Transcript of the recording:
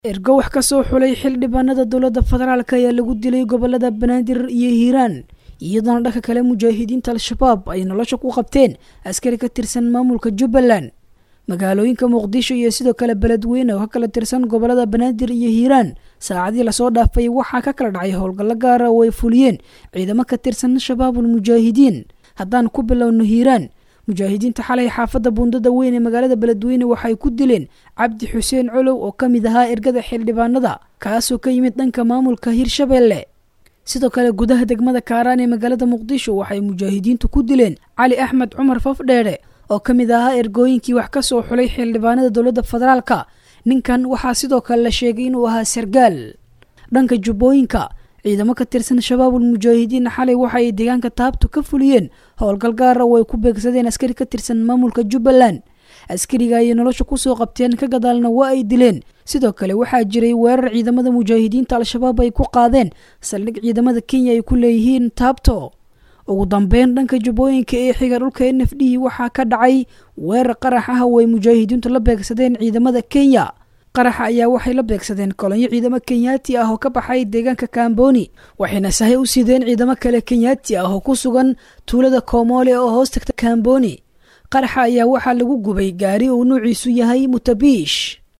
ergo wax ka soo xulay xildhibaanada dowladda federaalk ayaa lagu dilay gobolada banaadir iyo hiiraan iyadoona dhanka kale mujaahidiinta al-shabaab ay nolosha ku qabteen askari ka tirsan maamulka jubbaland magaalooyinka muqdisho iyo sidoo kale beledweyne oo ka kala tirsan gobolada banaadir iyo hiiraan saacadii lasoo dhaafay waxaa ka kala dhacay howlgallo gaara oo ay fuliyeen ciidamo ka tirsan shabaabul mujaahidiin haddaan ku bilowno hiiraan mujaahidiinta xalay xaafadda buundada weyn ee magaalada beledweyne waxay ku dileen cabdi xuseen colow oo ka mid ahaa ergada xildhibaanada kaasoo ka yimid dhanka maamulka hirshabeelle sidoo kale gudaha degmada kaaraan ee magaalada muqdisho waxay mujaahidiintu ku dileen cali axmed cumar fafdheere oo ka mid ahaa ergooyinkii wax ka soo xulay xildhibaanada dowladda federaalka ninkan waxaa sidoo kale la sheegay inuu ahaa sargaal dhanka jubbooyinka ciidamo ka tirsan shabaabul mujaahidiin xalay waxa ay deegaanka taabto ka fuliyeen howlgal gaara oo ay ku beegsadeen askari ka tirsan maamulka jubbaland askariga ayay nolosha kusoo qabteen ka gadaalna waa ay dileen sidoo kale waxaa jiray weerar ciidamada mujaahidiinta al-shabaab ay ku qaadeen saldhig ciidamada kenya ay ku leeyihiin taabto ugu dambeyn dhanka jubbooyinka ee xiga dhulka n f d waxaa ka dhacay weerar qarax ah oo ay mujaahidiintu la beegsadeen ciidamada kenya qaraxa ayaa waxay la beegsadeen kolonyo ciidamo kenyaati ah oo ka baxay deegaanka kamboni waxayna sahay u sideen ciidamo kale kenyaati ah oo ku sugan tuulada koomole oo hoos tagta kamboni qaraxa ayaa waxaa lagu gubay gaari uu nuuciisu yahay mutabiish